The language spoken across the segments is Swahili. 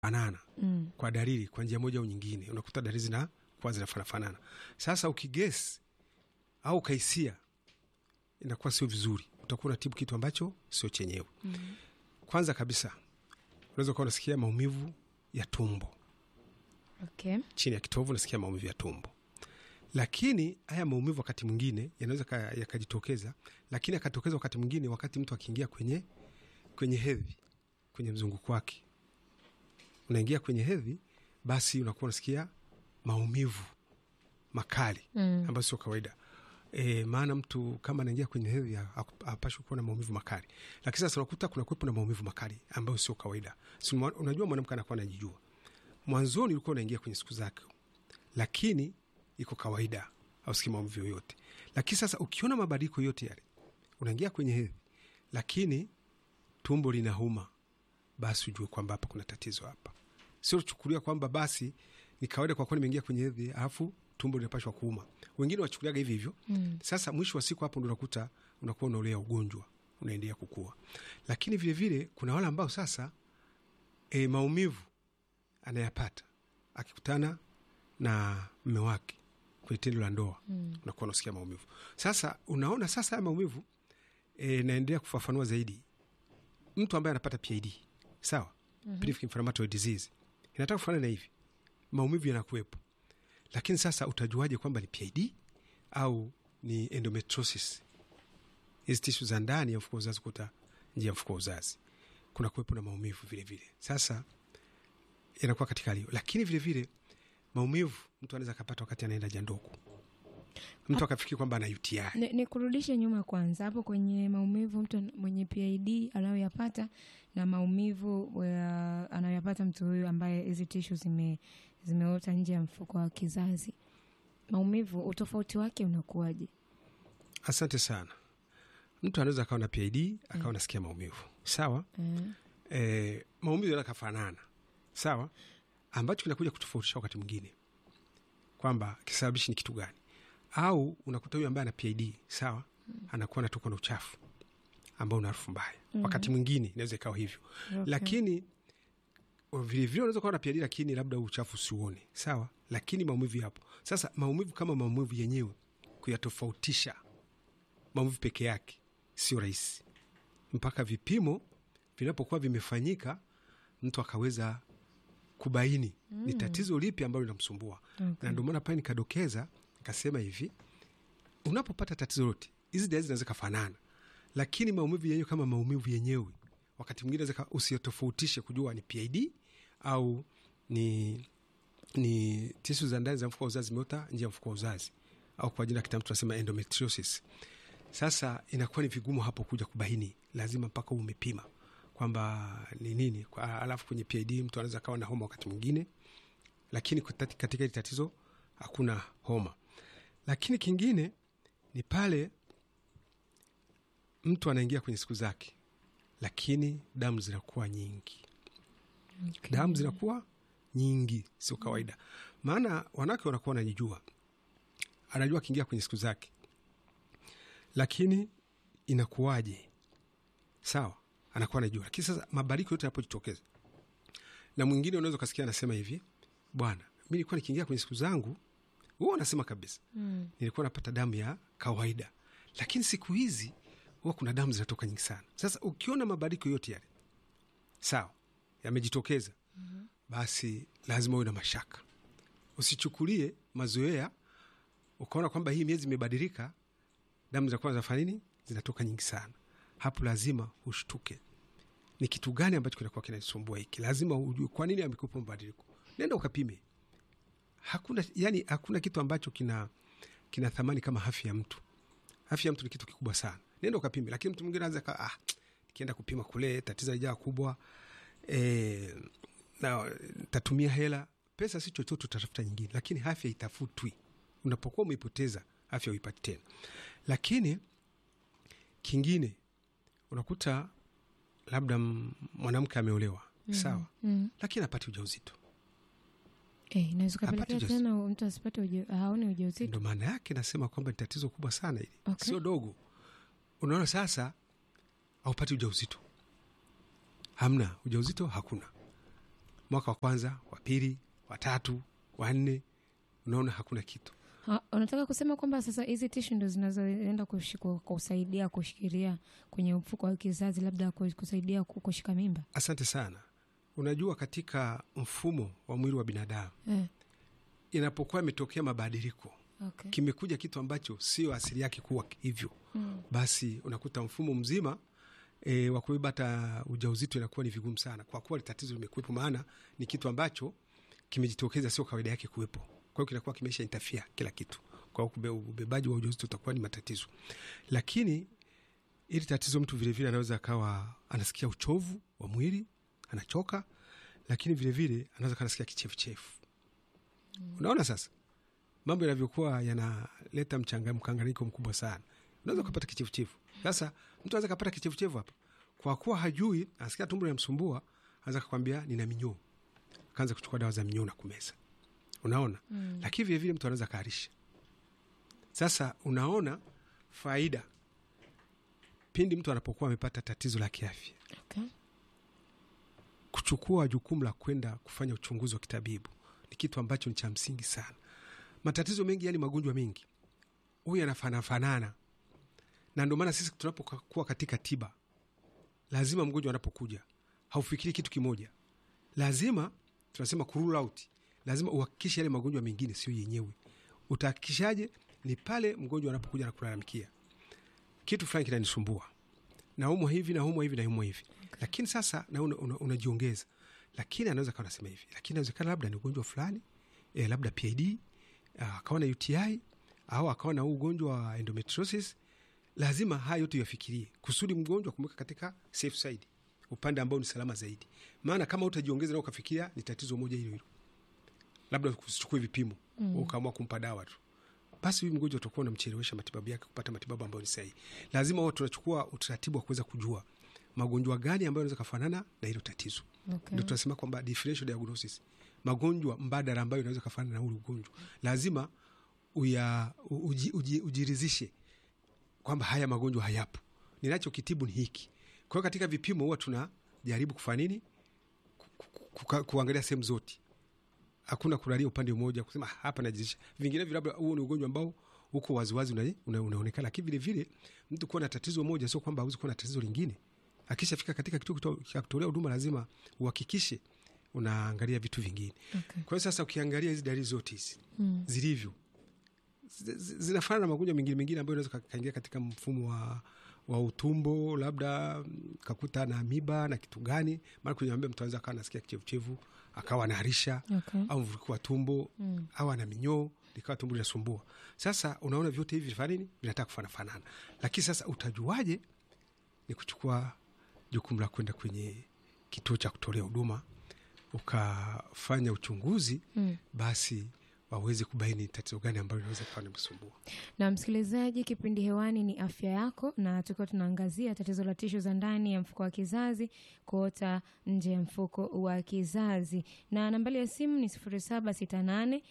fanana Mm. kwa dalili kwa njia moja au nyingine, unakuta dalili zina kuwa zinafanana. Sasa ukigesi au ukaisia, inakuwa sio vizuri, utakuwa unatibu kitu ambacho sio chenyewe. Mm. Kwanza kabisa unaweza kuwa unasikia maumivu ya tumbo Okay. chini ya kitovu, unasikia maumivu ya tumbo, lakini haya maumivu wakati mwingine yanaweza ka- yakajitokeza, lakini akatokeza wakati mwingine wakati mtu akiingia kwenye kwenye hedhi, kwenye mzunguko wake, unaingia kwenye hedhi, basi unakuwa unasikia maumivu makali Mm. ambayo sio kawaida. E, maana mtu kama anaingia kwenye hedhi hapashwi kuwa na maumivu makali, lakini sasa unakuta kuna kuwepo na maumivu makali ambayo sio kawaida. Si mwa- unajua mwanamke anakuwa anajijua mwanzoni ulikuwa unaingia kwenye siku zake, lakini iko kawaida, hausikii maumivu yoyote. Lakini sasa ukiona mabadiliko yote yale, unaingia kwenye hedhi, lakini tumbo linauma, basi ujue kwamba hapa kuna tatizo hapa. Sio kuchukulia kwamba basi ni kawaida kwa kuwa nimeingia kwenye hedhi alafu tumbo linapashwa kuuma. Wengine wachukuliaga hivi hivyo. Mm. Sasa mwisho wa siku hapo ndo unakuta unakuwa unaolea ugonjwa unaendelea kukua. Lakini vilevile vile, kuna wale ambao sasa e, maumivu anayapata akikutana na mme wake kwenye tendo la ndoa Mm. unakuwa unasikia maumivu. Sasa unaona sasa haya maumivu e, naendelea kufafanua zaidi. Mtu ambaye anapata PID sawa, pelvic inflammatory disease inataka kufanana na hivi, maumivu yanakuwepo, lakini sasa utajuaje kwamba ni PID au ni endometriosis? Hizi tishu za ndani ya mfuko wa uzazi, kuta njia ya mfuko wa uzazi kuna kuwepo na maumivu vile vile. Sasa inakuwa katika hali hiyo, lakini vile vile maumivu mtu anaweza akapata wakati anaenda jandoku, mtu akafikiri kwamba ana UTI. Ni, ni kurudishe nyuma kwanza hapo kwenye maumivu mtu an- mwenye PID anayoyapata na maumivu ya- anayoyapata mtu huyu ambaye hizi tishu zime zimeota nje ya mfuko wa kizazi. Maumivu utofauti wake unakuwaje? Asante sana. Mtu anaweza akawa na PID akawa nasikia maumivu sawa. Eh, E, maumivu yanaweza kafanana sawa, ambacho kinakuja kutofautisha wakati mwingine kwamba kisababishi ni kitu gani, au unakuta huyu ambaye ana PID sawa, anakuwa anatokwa na uchafu ambao una harufu mbaya. Wakati mwingine inaweza ikawa hivyo okay. lakini vilevile unaweza kuwa na PID lakini labda uchafu usiuone sawa, lakini maumivu yapo. Sasa maumivu kama maumivu yenyewe kuyatofautisha maumivu peke yake sio rahisi, mpaka vipimo vinapokuwa vimefanyika, mtu akaweza kubaini ni tatizo lipi ambalo linamsumbua. Okay. Na ndio maana pale nikadokeza nikasema hivi, unapopata tatizo lote, hizi dalili zinaweza kafanana, lakini maumivu yenyewe kama maumivu yenyewe, wakati mwingine unaweza ka- usiyotofautishe kujua ni PID au ni ni tisu za ndani za mfuko wa uzazi zimeota nje ya mfuko wa uzazi au kwa jina la kitaalamu tunasema endometriosis. Sasa inakuwa ni vigumu hapo kuja kubaini, lazima mpaka uwe umepima kwamba ni nini. Kwa- Alafu kwenye PID mtu anaweza kawa na homa wakati mwingine, lakini kutati- katika hili tatizo hakuna homa. Lakini kingine ni pale mtu anaingia kwenye siku zake, lakini damu zinakuwa nyingi Okay. damu zinakuwa nyingi, sio kawaida. Maana wanawake wanakuwa wanajijua, anajua akiingia kwenye siku zake, lakini inakuwaje? Sawa, anakuwa anajua, lakini sasa mabadiliko yote yanapojitokeza, na mwingine unaweza ukasikia anasema hivi, bwana, mi nilikuwa nikiingia kwenye siku zangu, huwa anasema kabisa, Mm. nilikuwa napata damu ya kawaida, lakini siku hizi huwa kuna damu zinatoka nyingi sana. Sasa ukiona mabadiliko yote yale sawa yamejitokeza, basi lazima uwe na mashaka. Usichukulie mazoea ukaona kwamba hii miezi imebadilika, damu zinakuwa zinafanya nini, zinatoka nyingi sana. Hapo lazima ushtuke, ni kitu gani ambacho kinakuwa kinasumbua hiki. Lazima ujue kwa nini amekupa mabadiliko. Nenda ukapime. Hakuna yani, hakuna kitu ambacho kina kina thamani kama afya ya mtu. Afya ya mtu ni kitu kikubwa sana. Nenda ukapime, lakini mtu mwingine anaweza ka ah, nikienda kupima kule tatizo lijaa kubwa e, na tatumia hela pesa, si chochote, utatafuta nyingine, lakini afya itafutwi. Unapokuwa umeipoteza afya uipati tena. Lakini kingine unakuta labda m- mwanamke ameolewa sawa, Mm. lakini apati ujauzito. Eh, inaweza Hapati kapelekea ujauzito. tena mtu asipate uja, haone ujauzito. Ndo maana yake nasema kwamba ni tatizo kubwa sana hili, Okay. sio dogo. Unaona sasa, aupati ujauzito, hamna ujauzito, hakuna mwaka wa kwanza wa pili wa tatu wa nne unaona hakuna kitu Ha, unataka kusema kwamba sasa hizi tishu ndo zinazoenda kushi- ku- kusaidia kushikilia kwenye mfuko wa kizazi labda ku- kusaidia ku- kushika mimba asante sana unajua katika mfumo wa mwili wa binadamu eh, inapokuwa imetokea mabadiliko okay. kimekuja kitu ambacho sio asili yake kuwa hivyo mm. basi unakuta mfumo mzima e, wa kubeba hata ujauzito inakuwa ni vigumu sana kwa kuwa tatizo limekuwepo maana ni kitu ambacho kimejitokeza sio kawaida yake kuwepo kwa hiyo kinakuwa kimeisha interfere kila kitu kwa hiyo kube- ubebaji wa ujauzito utakuwa ni matatizo lakini ili tatizo mtu vilevile anaweza akawa anasikia uchovu wa mwili anachoka lakini vilevile anaweza kaa anasikia kichefuchefu unaona sasa mambo yanavyokuwa yanaleta mchanga- mkanganyiko mkubwa sana unaweza ukapata kichefuchefu sasa mtu anaweza kapata kichefuchefu hapa kwa kuwa hajui anasikia tumbo linamsumbua anaweza kakwambia nina minyoo akaanza kuchukua dawa za minyoo na kumeza unaona Mm. lakini vilevile mtu anaweza kaarisha sasa unaona faida pindi mtu anapokuwa amepata tatizo la kiafya Okay. kuchukua jukumu la kwenda kufanya uchunguzi wa kitabibu ni kitu ambacho ni cha msingi sana matatizo mengi yani magonjwa mengi huyu yanafanafanana na ndio maana sisi tunapokuwa katika tiba lazima mgonjwa anapokuja haufikiri kitu kimoja lazima tunasema ku rule out lazima uhakikishe yale magonjwa mengine sio yenyewe utahakikishaje ni pale mgonjwa anapokuja na kulalamikia kitu fulani kinanisumbua naumwa hivi naumwa hivi naumwa hivi lakini sasa na una, una, unajiongeza lakini anaweza kawa nasema hivi lakini inawezekana labda ni ugonjwa fulani eh, labda pid ah, akawa na uti au akawa na huu ugonjwa wa endometriosis lazima haya yote yafikirie kusudi mgonjwa kumweka katika safe side upande ambao ni salama zaidi maana kama utajiongeza na ukafikiria ni tatizo moja hilo hilo labda usichukue vipimo mm. ukaamua kumpa dawa tu basi huyu mgonjwa utakuwa unamchelewesha matibabu yake kupata matibabu ambayo ni sahihi lazima huwa tunachukua utaratibu wa kuweza kujua magonjwa gani ambayo yanaweza kafanana na hilo tatizo Okay. ndio tunasema kwamba differential diagnosis magonjwa mbadala ambayo inaweza kafanana na ule ugonjwa lazima uya, uji, uji, ujirizishe kwamba haya magonjwa hayapo ninachokitibu ni hiki kwa hiyo katika vipimo huwa tunajaribu kufanya nini Ku- ku- ku- kuangalia sehemu zote hakuna kulalia upande mmoja kusema "Ah, hapa najizisha vinginevyo labda huo ni ugonjwa ambao uko waziwazi una, una, unaonekana lakini vile vile mtu kuwa na tatizo moja sio kwamba hawezi kuwa na tatizo lingine akishafika katika kituo kito- cha kutolea huduma lazima uhakikishe unaangalia vitu vingine Okay. kwa hiyo sasa ukiangalia hizi dalili zote hizi Mm. zilivyo zi- zi- zinafanana na magonjwa mengine mengine ambayo inaweza ka- kaingia katika mfumo wa, wa utumbo labda mm, kakuta na miba na kitu gani maana kunyambia mtu anaweza akawa nasikia kichevuchevu akawa anaharisha Okay. au mvuruko wa tumbo Mm. au ana minyoo likawa tumbo linasumbua sasa unaona vyote hivi vinafanya nini vinataka kufanafanana lakini sasa utajuaje ni kuchukua jukumu la kwenda kwenye kituo cha kutolea huduma ukafanya uchunguzi Mm. basi waweze kubaini tatizo gani ambalo linaweza kuwa nimsumbua na msikilizaji kipindi hewani ni afya yako na tukiwa tunaangazia tatizo la tishu za ndani ya mfuko wa kizazi kuota nje ya mfuko wa kizazi na nambari ya simu ni 0768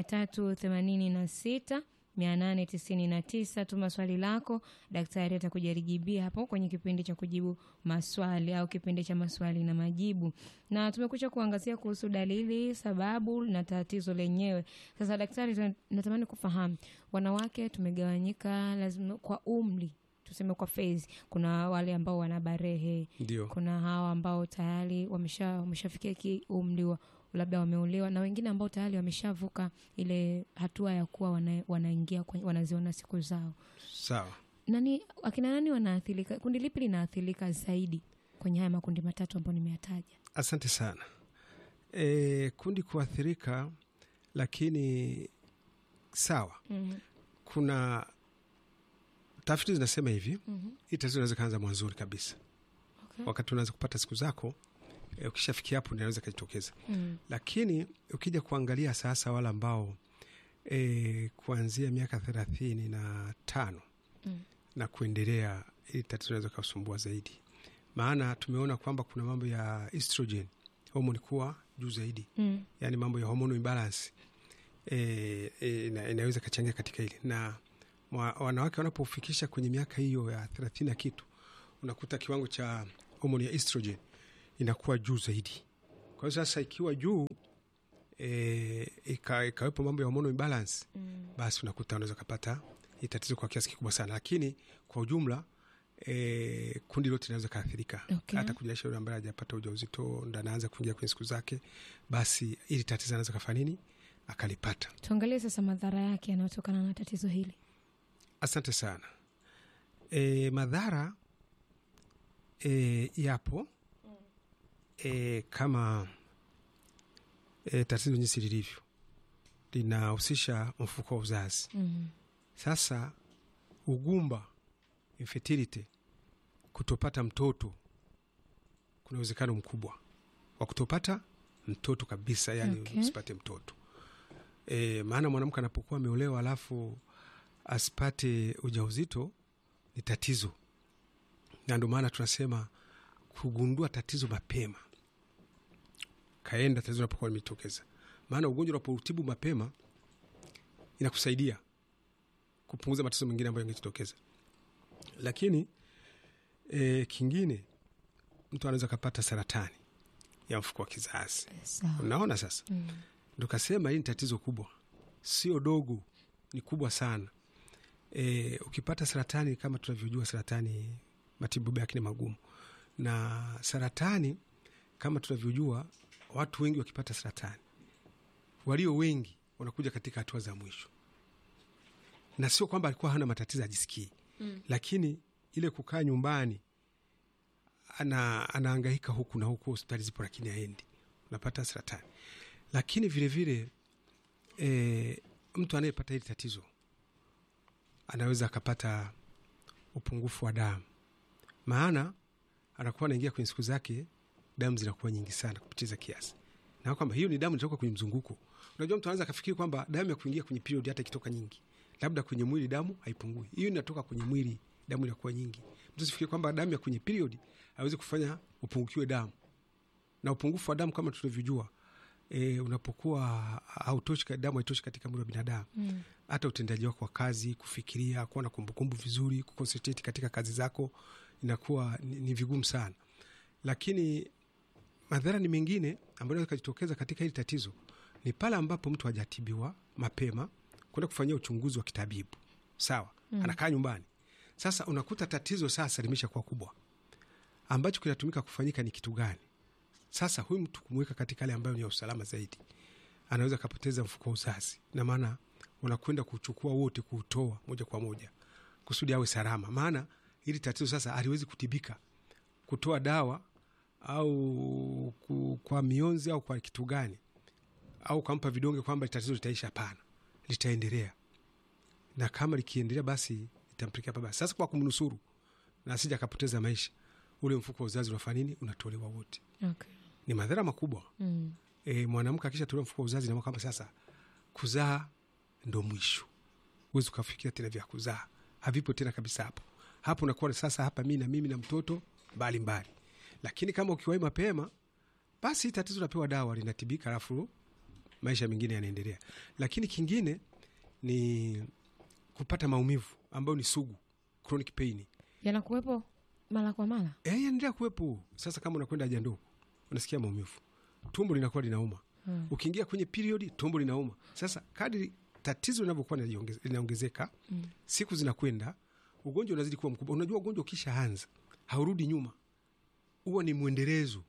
386 899 tuma swali lako daktari atakujaribia hapo kwenye kipindi cha kujibu maswali au kipindi cha maswali na majibu na tumekucha kuangazia kuhusu dalili sababu na tatizo lenyewe sasa daktari tuna- natamani kufahamu wanawake tumegawanyika lazima kwa umri tuseme kwa phase kuna wale ambao wana barehe ndio kuna hawa ambao tayari wamesha wameshafikia ki umri wa labda wameolewa na wengine ambao tayari wameshavuka ile hatua ya kuwa wana, wanaingia kwenye- wanaziona siku zao sawa nani akina nani wanaathirika kundi lipi linaathirika zaidi kwenye haya makundi matatu ambayo nimeyataja asante sana e, kundi kuathirika lakini sawa mm-hmm. kuna tafiti zinasema hivi Mm-hmm. hii tatizo inaweza kaanza mwanzoni kabisa Okay. wakati unaweza kupata siku zako e, ukishafikia hapo inaweza ikajitokeza Mm. lakini ukija kuangalia sasa wale ambao e, kuanzia miaka thelathini na tano Mm. na kuendelea ili tatizo inaweza kasumbua zaidi maana tumeona kwamba kuna mambo ya estrogen homoni kuwa juu zaidi Mm. yani mambo ya hormonal imbalance e, e, ina, inaweza ikachangia katika hili na mwa, wanawake wanapofikisha kwenye miaka hiyo ya thelathini na kitu unakuta kiwango cha homoni ya estrogen inakuwa juu zaidi Kwa hiyo sasa ikiwa juu e, ika, ikawepo mambo ya hormonal imbalance Mm. basi unakuta unaweza ukapata hii tatizo kwa kiasi kikubwa sana, lakini kwa ujumla e, kundi lote linaweza kaathirika Okay. hata kujaisha yule ambaye hajapata ujauzito ndo anaanza kuingia kwenye siku zake, basi ili tatizo anaweza kafanya nini akalipata. Tuangalie sasa madhara yake yanayotokana na tatizo hili. Asante sana. E, madhara e, yapo e, kama e, tatizo jinsi lilivyo linahusisha mfuko wa uzazi. Mm. Sasa ugumba, infertility, kutopata mtoto, kuna uwezekano mkubwa wa kutopata mtoto kabisa, yani Okay. usipate mtoto e, maana mwanamke anapokuwa ameolewa alafu asipate ujauzito ni tatizo, na ndio maana tunasema kugundua tatizo mapema, kaenda tatizo linapokuwa limetokeza. Maana ugonjwa unapoutibu mapema inakusaidia kupunguza matatizo mengine ambayo yangejitokeza. Lakini e, kingine mtu anaweza akapata saratani ya mfuko wa kizazi. Sawa. Unaona sasa, Mm. ndo kasema hii ni tatizo kubwa, sio dogo, ni kubwa sana. E, ukipata saratani, kama tunavyojua, saratani matibabu yake ni magumu, na saratani kama tunavyojua, watu wengi wakipata saratani, walio wengi wanakuja katika hatua za mwisho, na sio kwamba alikuwa hana matatizo ajisikii Mm. lakini ile kukaa nyumbani ana, anaangaika huku na huku, hospitali zipo lakini aendi, unapata saratani. Lakini vilevile e, mtu anayepata hili tatizo anaweza akapata upungufu wa damu, maana anakuwa anaingia kwenye siku zake, damu zinakuwa nyingi sana kupitiza kiasi, na kwamba hiyo ni damu inatoka kwenye mzunguko. Unajua, mtu anaweza akafikiri kwamba damu ya kuingia kwenye period hata ikitoka nyingi, labda kwenye mwili damu haipungui. Hiyo inatoka kwenye mwili, damu inakuwa nyingi. Mtu sifikiri kwamba damu ya kwenye period hawezi kufanya upungukiwe damu, na upungufu wa damu kama tunavyojua e, unapokuwa hautoshi, damu haitoshi katika mwili wa binadamu Mm. hata utendaji wako wa kazi, kufikiria, kuwa na kumbukumbu vizuri, kuconcentrate katika kazi zako inakuwa ni, ni vigumu sana. Lakini madhara ni mengine ambayo inaweza kujitokeza katika hili tatizo ni pale ambapo mtu hajatibiwa mapema, kwenda kufanyia uchunguzi wa kitabibu, sawa, Mm. anakaa nyumbani. Sasa unakuta tatizo sasa limeshakuwa kubwa, ambacho kinatumika kufanyika ni kitu gani? Sasa huyu mtu kumweka katika hali ambayo ni ya usalama zaidi, anaweza akapoteza mfuko wa uzazi, na maana unakwenda kuchukua wote, kuutoa moja kwa moja kusudi awe salama. Maana hili tatizo sasa haliwezi kutibika kutoa dawa au ku, kwa mionzi au kwa kitu gani au kampa vidonge kwamba tatizo litaisha. Hapana, litaendelea, na kama likiendelea, basi itampelekea pabaya. Sasa kwa kumnusuru na asija akapoteza maisha, ule mfuko wa uzazi unafanya nini? Unatolewa wote. Okay. Ni madhara makubwa. Mm. E, mwanamke akishatolewa mfuko wa uzazi na kwamba sasa kuzaa ndo mwisho, huwezi ukafikiria tena vya kuzaa, havipo tena kabisa. Hapo hapo unakuwa sasa, hapa mi na mimi na mtoto mbali mbali. Lakini kama ukiwahi mapema, basi tatizo napewa dawa linatibika, alafu maisha mengine yanaendelea. Lakini kingine ni kupata maumivu ambayo ni sugu, chronic pain Yanakuwepo mara kwa mara. Eh, yanaendelea kuwepo. Sasa kama unakwenda haja ndogo, unasikia maumivu, tumbo linakuwa linauma Mm. ukiingia kwenye periodi tumbo linauma. Sasa kadri tatizo linavyokuwa linajiongeze- linaongezeka, Mm. siku zinakwenda, ugonjwa unazidi kuwa mkubwa. Unajua ugonjwa ukishaanza haurudi nyuma, huwa ni mwendelezo,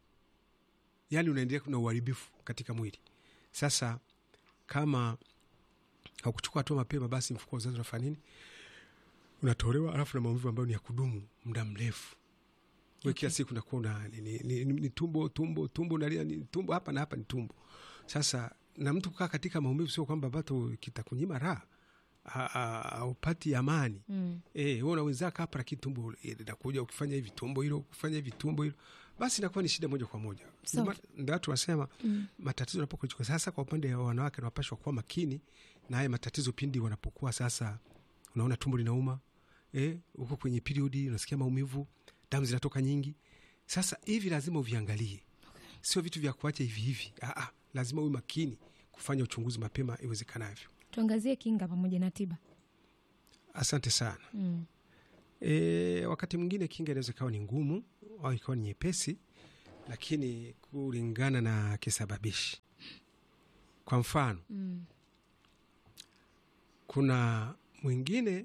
yaani unaendelea na uharibifu katika mwili. Sasa kama haukuchukua hatua mapema, basi mfuko wa uzazi unafanya nini? Unatolewa, alafu na maumivu ambayo ni ya kudumu muda mrefu we kila siku nakuwa una ni, ni, ni, ni tumbo tumbo tumbo nalia ni tumbo hapa na hapa ni tumbo. Sasa na mtu kukaa katika maumivu, sio kwamba bado kitakunyima raha, Ha- ha- haupati amani Mm. eh. Wewe una wenzako hapa, lakini tumbo eh, linakuja, ukifanya hivi tumbo hilo, ukifanya hivi tumbo hilo, basi inakuwa ni shida moja kwa moja. Sawa. Ndio ma- Ndio watu wasema Mm. matatizo yanapokuwa sasa. Kwa upande wa wanawake, wanapashwa kuwa makini na haya matatizo pindi wanapokuwa sasa, unaona tumbo linauma eh, uko kwenye periodi, unasikia maumivu, damu zinatoka nyingi. Sasa hivi lazima uviangalie, sio vitu vya kuacha hivi hivi. Aa, lazima uwe makini kufanya uchunguzi mapema iwezekanavyo. Tuangazie kinga pamoja na tiba. Asante sana. Mm. E, wakati mwingine kinga inaweza ikawa ni ngumu au ikawa ni nyepesi, lakini kulingana na kisababishi. Kwa mfano, Mm. kuna mwingine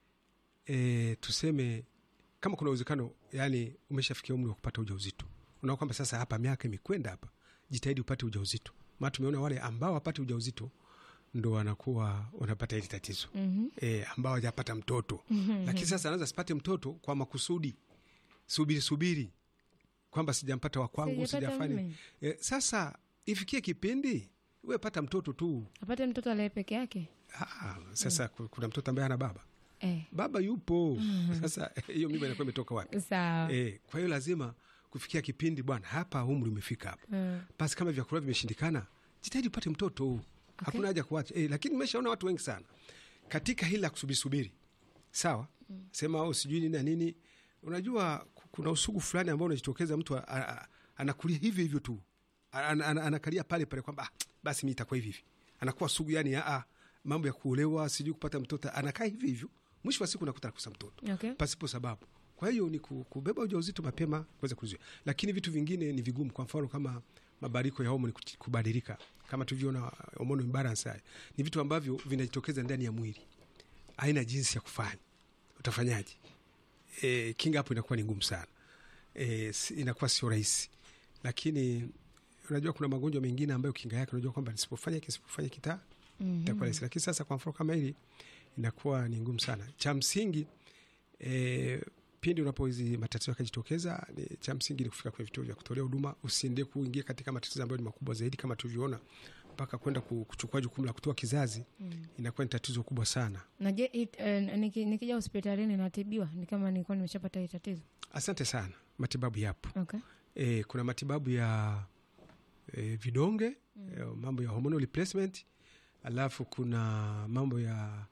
e, tuseme kama kuna uwezekano yani umeshafikia umri wa kupata ujauzito, unaona kwamba sasa hapa miaka imekwenda hapa, jitahidi upate ujauzito. Maana tumeona wale ambao wapate ujauzito ndo wanakuwa wanapata hili tatizo Mhm. e, ambao hajapata mtoto lakini sasa anaweza sipate mtoto kwa makusudi, subiri subiri kwamba sijampata wa kwangu Sijapata sijafanya mume. e, sasa ifikie kipindi we pata mtoto tu. apate mtoto alaye peke yake Ah, sasa ku- kuna mtoto ambaye ana baba eh. baba yupo sasa hiyo mimba inakuwa imetoka wapi? sawa E, kwa hiyo lazima kufikia kipindi bwana, hapa umri umefika hapa, Mm. basi kama vyakula vimeshindikana, jitahidi upate mtoto, hakuna haja kuacha e, lakini nimeshaona watu wengi sana katika hili la kusubiri subiri, sawa sema au sijui nini na nini. Unajua ku- kuna usugu fulani ambao unajitokeza, mtu a- a- a- anakulia hivyo hivyo tu, Ana- ana- anakalia pale pale kwamba ah, basi mi itakuwa hivi hivi, anakuwa sugu yani, a, mambo ya kuolewa sijui kupata mtoto, anakaa hivi hivyo, mwisho wa siku nakuta nakosa mtoto okay. pasipo sababu. Kwa hiyo ni ku- kubeba ujauzito mapema kuweza kuzuia, lakini vitu vingine ni vigumu. Kwa mfano kama mabadiliko ya homoni kuti- kubadilika, kama tulivyoona homoni imbalance, haya ni vitu ambavyo vinajitokeza ndani ya mwili, haina jinsi ya kufanya. Utafanyaje? E, kinga hapo inakuwa ni ngumu sana e, si- inakuwa sio rahisi, lakini unajua kuna magonjwa mengine ambayo kinga yake unajua kwamba nisipofanya hiki nisipofanya kita Mhm. itakuwa rahisi, lakini sasa kwa mfano kama hili inakuwa ni ngumu sana. Cha msingi e, pindi unapo hizi matatizo yakajitokeza, ni cha msingi ni kufika kwenye vituo vya kutolea huduma. Usiende kuingia katika matatizo ambayo ni makubwa zaidi, kama tulivyoona, mpaka kwenda ku- kuchukua jukumu la kutoa kizazi, Mm. inakuwa ni tatizo kubwa sana. na je it, eh, niki- nikija hospitalini natibiwa ni kama nilikuwa nimeshapata hii tatizo Asante sana, matibabu yapo. okay. E, kuna matibabu ya e, vidonge e, mambo ya hormonal replacement, alafu kuna mambo ya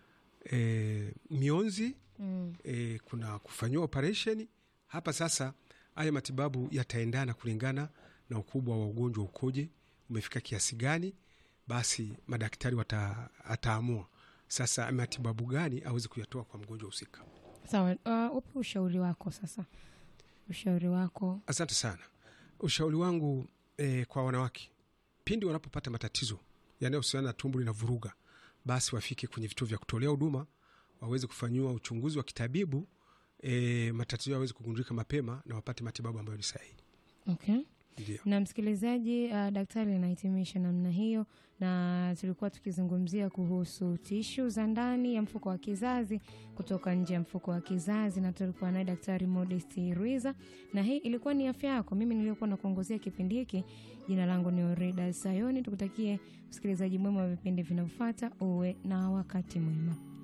e, mionzi mm. e, kuna kufanyiwa operation hapa. Sasa haya matibabu yataendana kulingana na ukubwa wa ugonjwa ukoje, umefika kiasi gani, basi madaktari wata, ataamua sasa matibabu gani aweze kuyatoa kwa mgonjwa husika. sawa uh, upe ushauri wako sasa ushauri wako Asante sana. Ushauri wangu e, kwa wanawake pindi wanapopata matatizo yanayohusiana na tumbo lina vuruga, basi wafike kwenye vituo vya kutolea huduma waweze kufanyiwa uchunguzi wa kitabibu e, matatizo yaweze kugundulika mapema na wapate matibabu ambayo ni sahihi. okay. Ndio. na msikilizaji uh, daktari anahitimisha namna hiyo na tulikuwa tukizungumzia kuhusu tishu za ndani ya mfuko wa kizazi kutoka nje ya mfuko wa kizazi na tulikuwa naye daktari modesti ruiza na hii ilikuwa ni afya yako mimi niliyokuwa na kuongozea kipindi hiki jina langu ni orida sayoni tukutakie usikilizaji mwema wa vipindi vinavyofuata uwe na wakati mwema